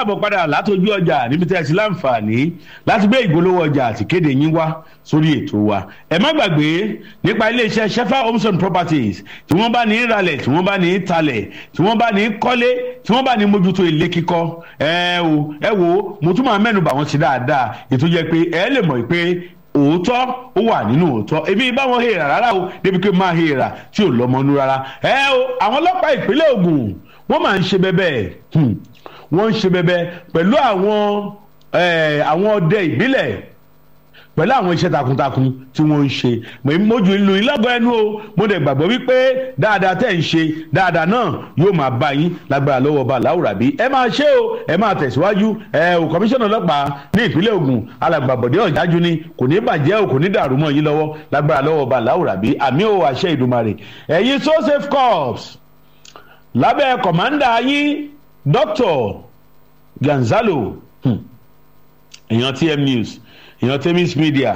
káàbọ̀ padà látọjú ọjà níbi tí a ti láǹfààní láti gbé ìgbólówó ọjà àti kéde yín wá sórí ètò wa ẹ má gbàgbé nípa iléeṣẹ́ shefa homes and properties tí wọ́n bá ní ralẹ̀ tí wọ́n bá ní talẹ̀ tí wọ́n bá ní kọ́lé tí wọ́n bá ní mójútó ilé kíkọ́ ẹ o ẹ wo mo tún máa mẹ́nu bà wọ́n sí dáadáa ètò jẹ́ pé ẹ lè mọ̀ pé òótọ́ ó wà nínú òótọ́ ebi báwọn hèèrà rárá o débi pé máa hèèrà tí ò lọ́mọnú rárá ẹ o àwọn ọlọ́pàá ìpínlẹ̀ Ògùn wọ́n máa ń ṣe bẹ́bẹ́ wọ́n ń ṣe bẹ́bẹ́ pẹ̀lú àwọn àwọn ọdẹ ìbílẹ̀ pẹ̀lú àwọn iṣẹ́ takuntakun tí wọ́n ń ṣe mojú ìlú ìlọ́gọ́ ẹnu o mo dẹ̀ gbàgbọ́ wípé dáadáa tẹ̀ ń ṣe dáadáa náà yóò máa bá yín lágbára lọ́wọ́ ọba làwùrà bí ẹ máa ṣe o ẹ máa tẹ̀síwájú ẹ o kọmíṣánná ọlọ́pàá ní ìpínlẹ̀ Ògùn alàgbàbọ̀dé ọ̀jájú ni kò ní bàjẹ́ o kò ní dàrú mọ́ yín lọ́wọ́ lágbára lọ́wọ́ ọba làwùrà bí àmì ò àṣẹ ìdùmarè ẹ̀yin so safe corps lábẹ́ kọ̀mándà yín dr Gonzalo èèyàn TM News èèyàn temis media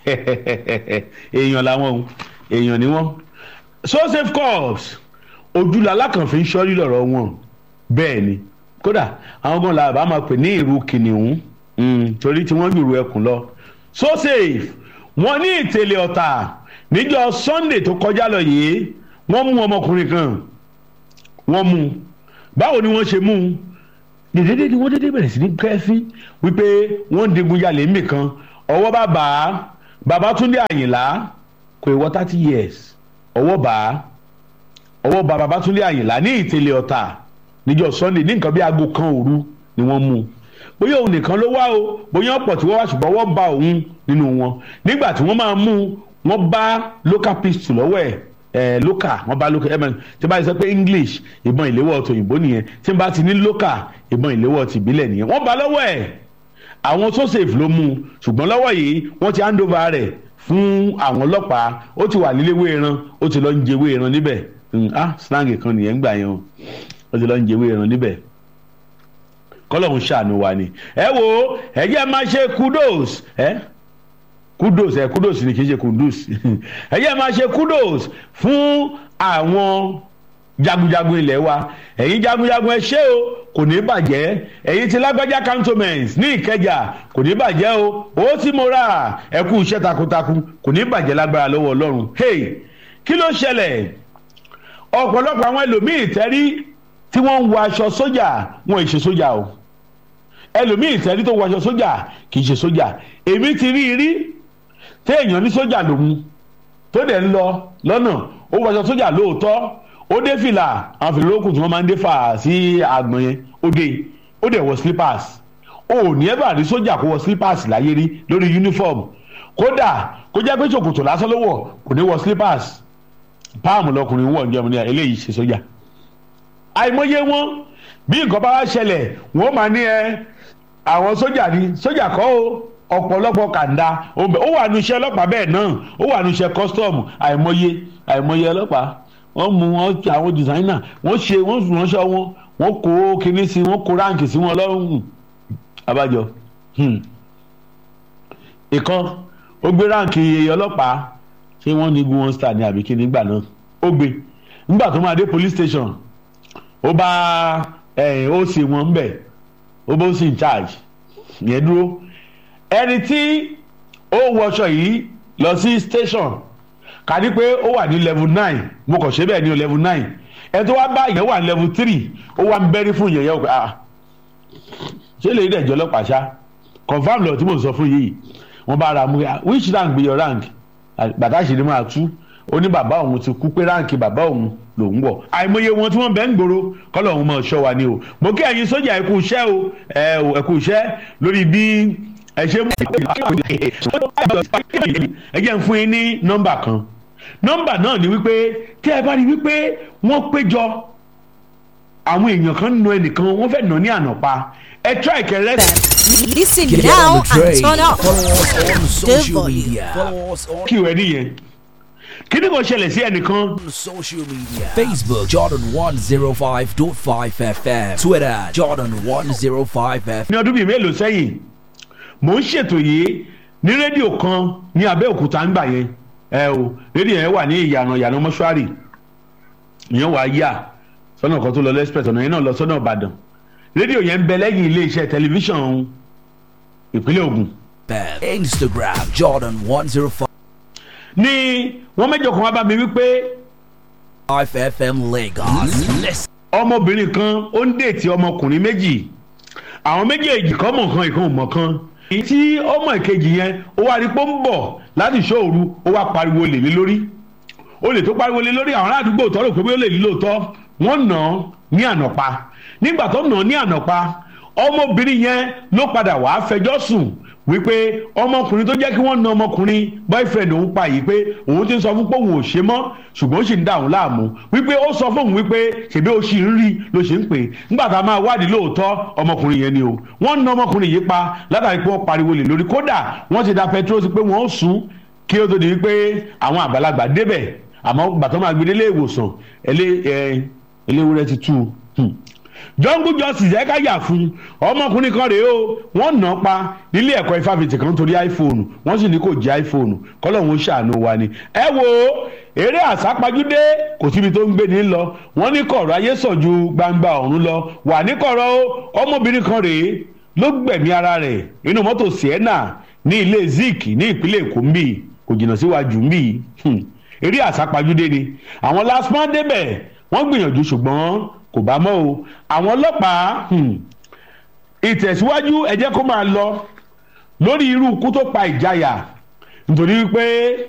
èèyàn làwọn èèyàn ni wọn so safe corps ojúlá alákànfin sọ́rí lọ́rọ̀ wọn bẹ́ẹ̀ ni kódà àwọn gan làbá máa pè ní ìrù kìnìún torí tí wọ́n jùrù ẹkùn lọ so safe wọ́n ní ìtẹ̀lé ọ̀tà níjọ́ sunday tó kọjá lọ yìí wọ́n mú ọmọkùnrin kan wọ́n mú báwo ni wọ́n ṣe mú un dèdèdè ni wọ́n dédé bẹ̀rẹ̀ sí ní kẹ́fí wípé wọ́n ń digun jalè ńbì kan ọwọ́ bá bá Babátúndé Àyìnlá kò ìwọ thirty years ọwọ́ bá ọwọ́ bá Babátúndé Àyìnlá ní ìtẹ̀lé ọ̀tà níjọ́ Sunday ní nǹkan bí aago kan òru ni wọ́n mú bóyá òun nìkan ló wá o bóyá ọ̀pọ̀ tí wọ́n wá ṣùgbọ́n wọ́n bá òun nínú wọn nígbà tí wọ́n máa mú wọ́n bá local pistol lọ́wọ́ ẹ̀ ẹ local wọn bá local ẹmọ tí bá sọ pé english ìbọn ìléwọ́ tòyìnbó nìyẹn tí bá ti ní local ìbọn ìléwọ́ tìbílẹ̀ nìyẹn wọ́n bá lọ́wọ́ ẹ̀ àwọn so safe ló mú un ṣùgbọ́n lọ́wọ́ yìí wọ́n ti hand over rẹ̀ fún àwọn ọlọ́pàá ó ti wà níléwé ẹran ó ti lọ ń jẹwé ẹran níbẹ̀ ah slang kan nìyẹn ń gbà yẹn o ó ti lọ ń jẹwé ẹran níbẹ̀ kọ́lọ́hún ṣàánú wa ni ẹ wo ẹ jẹ́ máa ṣe kudos ẹ. Eh? kudos ẹ kudos ni kì í ṣe kundus ẹ yẹ máa ṣe kudos fún àwọn jagunjagun ilẹ̀ wa ẹ̀yin jagunjagun ẹ ṣé o kò ní bàjẹ́ ẹ̀yin ti lágbájá cantonment ní ìkẹjà kò ní bàjẹ́ o ó tí mo rà ẹ kú iṣẹ́ takuntakun kò ní bàjẹ́ lágbára lọ́wọ́ ọlọ́run hey kí ló ṣẹlẹ̀ ọ̀pọ̀lọpọ̀ àwọn ẹlòmíì tẹ́rí tí wọ́n ń wọ aṣọ sójà wọn ì ṣe sójà o ẹlòmíì tẹ́rí tó wọ aṣọ sójà kì í ṣe sójà èmi ti rí i rí téèyàn ní sójà lòun tó dẹ̀ ń lọ lọ́nà ó wọṣọ sójà lóòótọ́ ó dé fìlà àwọn fìlà olókùn tí wọ́n máa ń dé fà sí àgbọ̀n yẹn ó dé ó dẹ̀ wọ slippers ó ní ẹ bá rí sójà kó wọ slippers láyé rí lórí uniform kódà kó jẹ́ pé ṣòkòtò lásán ló wọ̀ kò ní wọ slippers páàmù lọkùnrin wọ̀ ní ọmọ ní eléyìí ṣe sójà àìmọye wọn bí nǹkan bá wá ṣẹlẹ̀ wọ́n máa ní ẹ àwọn sójà ní sójà kọ́ o ọ̀pọ̀lọpọ̀ kàńdá ó wà nu iṣẹ́ ọlọ́pàá bẹ́ẹ̀ náà ó wà nu iṣẹ́ kọ́sítọ́ọ̀mù àìmọye àìmọye ọlọ́pàá wọ́n mú wọn àwọn dìsáínà wọ́n ṣe wọ́n sùn ránṣẹ́ wọn wọ́n kó kinní sí wọ́n kó ráǹkì sí wọn lọ́rùn abájọ. ìkan ó gbé ráǹkì ọlọ́pàá ṣé wọ́n ní gun one star ní àbí kíní gbà náà ó gbé nígbà tó máa dé police station ó bá ó sì wọn ń bẹ̀ ó bó sì in charge yẹn dúró ẹni tí ó wọṣọ yìí lọ sí station kàdí pé ó wà ní level nine mo kàn ṣe bẹ́ẹ̀ ní level nine ẹni tó wá bá ìyẹn wà ní level three ó wá ń bẹ́rí fún ìyẹn yẹn ah ṣé lè rí ẹ̀jọ́ ọlọ́pàá ṣá confam lọ tí mo sọ fún yìí wọ́n bá ara mú which rank be your rank bàtà ṣì ni máa tú ó ní bàbá òun ti kú pé ráǹkì bàbá òun lòún wọ̀ àìmọye wọn tí wọ́n bẹ ń gbòòrò kọ́lọ̀ òun máa ṣọ́ wa ni o mo kí ẹ̀yin sójà ẹ kú iṣẹ́ o ẹ kú iṣẹ́ lórí bí ẹ ṣe mú ẹ jẹ́ ń fún yín ní nọ́mbà kan nọ́mbà náà ni wípé tí ẹ bá rí wípé wọ́n péjọ àwọn èèyàn kan nù ẹnìkan wọ́n fẹ́ nà ní ànàpá ẹ try kẹrẹ. Listen Get now on the train. and turn up. Follow us on social volume. media. Follow us on kí ìwé nìyẹn kí ni kò ṣẹlẹ̀ sí ẹnìkan social media. Facebook Jordan 105.5 FM. Twitter Jordan 105 FM. ní ọdún bíi mélòó sẹ́yìn mò ń ṣètò yìí ní rédíò kan ní Abẹ́òkúta ńgbà yẹn ẹ o rédíò yẹn wà ní ìyànà ìyànà mọ́ṣúárì ìyẹn wà á yà sọ́nà kan tó lọ lẹ́sìpẹ̀sì ọ̀nà yẹn náà lọ sọ́nà Ìbàdàn rédíò yẹn ń bẹ lẹ́yìn iléeṣẹ́ tẹlifíṣàn ìpínlẹ̀ Ògùn Instagram Jordan 105 ní wọ́n mẹ́jọ kan wá bá mi wípé FM Lagos. Listen. ọmọbìnrin kan ó ń dètì ọmọkùnrin méjì àwọn méjèèjì kan mọ̀ kan ìkan ò mọ̀ kan tí ọmọ ìkejì yẹn ó wá rí pé ó ń bọ̀ láti ṣọ́ọ̀rù ó wá pariwo lè lé lórí olè tó pariwo lé lórí àwọn aládùúgbò tọrọ pé ó lè ní lóòótọ́ wọ́n nà án ní ànàpá nígbà tó nà án ní ànàpá ọmọbìnrin yẹn ló padà wàá fẹjọ́ sùn wípé ọmọkùnrin tó jẹ́ kí wọ́n na ọmọkùnrin boyfriend òun pa yìí pé òun ti ń sọ fún pé òun ò ṣe mọ́ ṣùgbọ́n ó sì ń dà òun láàmú wípé ó sọ fún òun wípé ṣèbí ó sì ń rí ló ṣe ń pè nígbà tá a máa wádìí lóòótọ́ ọmọkùnrin yẹn ni o wọ́n na ọmọkùnrin yìí pa látàrí pé wọ́n pariwo lè lórí kódà wọ́n ti da petrol sí pé wọ́n ó sùn kí ó tó di wípé àwọn àgbàlagbà débẹ̀ àmọ́ gbàtọ́ máa gbé délé ìwòsàn eléwúrẹ́ ti tú u jungle justice ẹ ká yà fún ọmọkùnrin kan rèé o wọ́n nà án pa nílé ẹ̀kọ́ ifáfitì kan torí iphone wọ́n sì ní kò jẹ́ iphone kọ́lọ́hún ṣàánú wa ni. ẹ wo eré àsápajúdé kò síbi tó ń gbé ní lọ wọ́n ní kọ̀rọ̀ ayé sàn ju gbangba ọ̀run lọ wà ní kọ̀rọ̀ o ọmọbìnrin kan rèé ló gbẹ̀mí ara rẹ̀ nínú mọ́tò sienna ní ilé zik ní ìpínlẹ̀ èkó ń bì kò jìnnà síwájú ń bì eré àsápajúdé ni àwọn lasman débẹ̀ wọ́n gbìyànjú ṣùgbọ́n kò bá mọ́ o àwọn ọlọ́pàá ìtẹ̀síwájú ẹ jẹ́ kó máa lọ lórí irú ikú tó pa ìjayà nítorí pé